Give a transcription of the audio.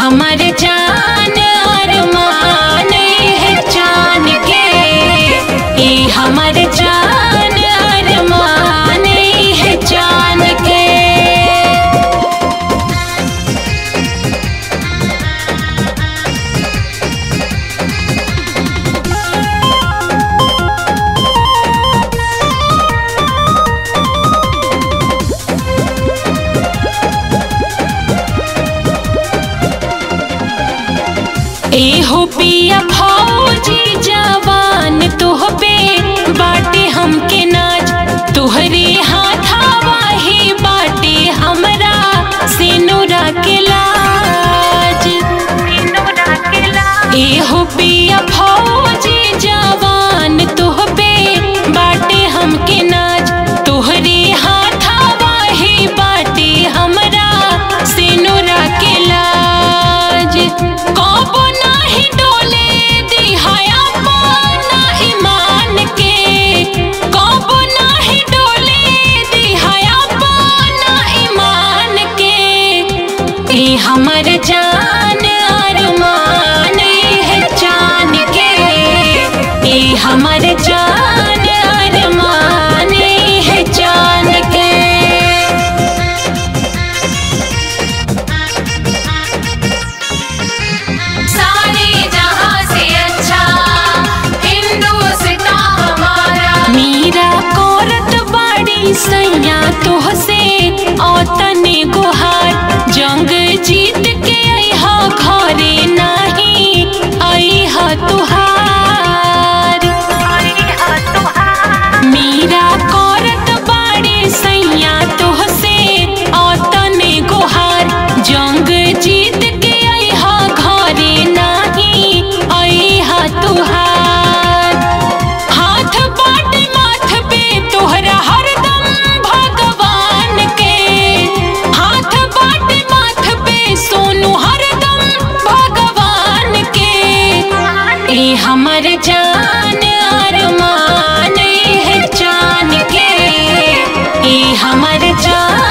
हमर जान अरमान है जान के ई हमर जान अरमान है जान के एहो पिया फौजी जवान तोहबे बाटे हमके नाज तोहरे हाथावा ही बाटे हमरा सिनुरा के लाज एहो पिया फौजी जवान तोहबे बाटे हमके नाज तोहरे हाथावा ही बाटे हमरा सिनुरा के लाज कबो नाही डोले दिहाया पाना ईमान के कबो नाही डोले दिहाया पाना ईमान के ई हमर जान अरमान है जान के ई हमर जान अरमान है जान के सारे जहां से अच्छा हिंदुस्तान हमारा मीरा कोरत बाड़ी सैया तोहसे औतने गुहार जंग जीत के अइहा घरे नाही अइहा तुहार मीरा कोरत बाड़ी सैया तोहसे औतने गुहार जंग जीत के अइहा घरे नाही अइहा तुहार हाथ बाटे माथ पे तोहरा हरदम भगवान के हाथ बाटे माथ पे सोनू हरदम भगवान के ए हमर जान अरमान है जान के ए हमर जान